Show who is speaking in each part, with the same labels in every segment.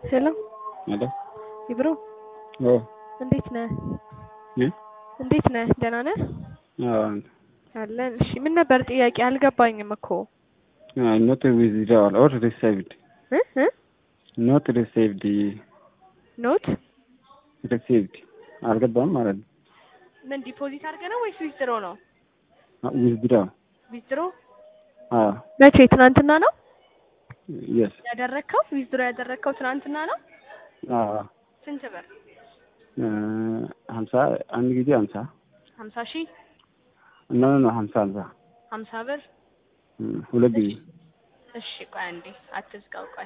Speaker 1: ሄሎ
Speaker 2: ሄሎ
Speaker 1: ይብሮ
Speaker 2: ኦ
Speaker 1: እንዴት ነህ?
Speaker 2: እ
Speaker 1: እንዴት ነህ? ደህና ነህ?
Speaker 2: አዎ
Speaker 1: አለን። እሺ ምን ነበር ጥያቄ? አልገባኝም እኮ
Speaker 2: አይ ኖት ዊዝድራዋል ኦር ሪሲቭድ
Speaker 1: እ እ
Speaker 2: ኖት ሪሲቭድ
Speaker 1: ኖት
Speaker 2: ሪሲቭድ አልገባም ማለት ነው።
Speaker 1: ምን ዲፖዚት አድርገህ ነው ወይስ ዊዝድሮ ነው?
Speaker 2: ዊዝድራው
Speaker 1: ዊዝድሮ
Speaker 2: አዎ
Speaker 1: መቼ? ትናንትና ነው
Speaker 2: የስ
Speaker 1: ያደረግከው? ዊዝድሮ ያደረግከው ትናንትና ነው?
Speaker 2: አዎ
Speaker 1: ስንት ብር?
Speaker 2: ሀምሳ አንድ ጊዜ ሀምሳ
Speaker 1: ሀምሳ ሺህ
Speaker 2: ኖ ኖ ሀምሳ ሀምሳ
Speaker 1: ሀምሳ ብር
Speaker 2: ሁለት ጊዜ
Speaker 1: እሺ ቆይ አንዴ አትዝጋው ቆይ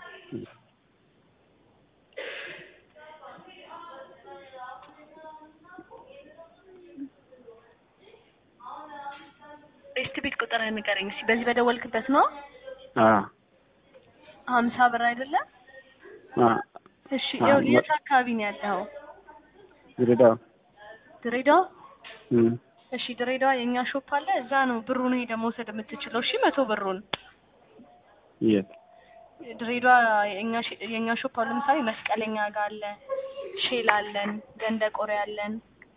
Speaker 1: ቤስት ቤት ቁጥር ንገረኝ እስኪ በዚህ በደወልክበት ነው
Speaker 2: አዎ
Speaker 1: ሀምሳ ብር አይደለም
Speaker 2: አዎ
Speaker 1: እሺ
Speaker 2: አዎ፣
Speaker 1: ያው
Speaker 2: መ-
Speaker 1: የት አካባቢ ነው ያለኸው
Speaker 2: ድሬዳዋ
Speaker 1: ድሬዳዋ
Speaker 2: እም፣
Speaker 1: እሺ ድሬዳዋ የእኛ ሾፕ አለ እዛ ነው ብሩን ሄደህ መውሰድ የምትችለው እሺ መቶ ብሩን
Speaker 2: የት
Speaker 1: ድሬዳዋ የእኛ ሽ- የእኛ ሾፕ አሁን ለምሳሌ መስቀለኛ ጋር አለ ሼል አለን ገንደ ቆሬ አለን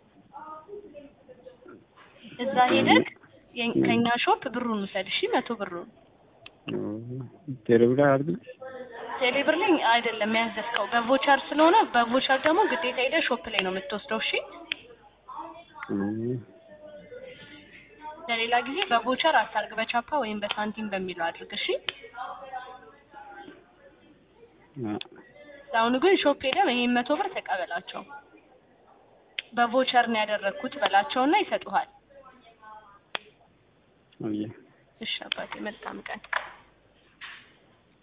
Speaker 1: እዛ ሄደህ የኝ- ከእኛ ሾፕ ብሩን ውሰድ እሺ መቶ ብሩን
Speaker 2: ቴሌብር አድርግ
Speaker 1: ቴሌብር ላይ አይደለም ያዘዝከው በቮቸር ስለሆነ በቮቸር ደግሞ ግዴታ ሄደህ ሾፕ ላይ ነው የምትወስደው እሺ ለሌላ ጊዜ በቮቸር አታርግ በቻፓ ወይም በሳንቲም በሚለው አድርግ እሺ ለአሁኑ ግን ሾፕ ሄደህ ይሄን መቶ ብር ተቀበላቸው በቮቸር ነው ያደረግኩት በላቸውና ይሰጡሃል እሺ አባቴ መልካም ቀን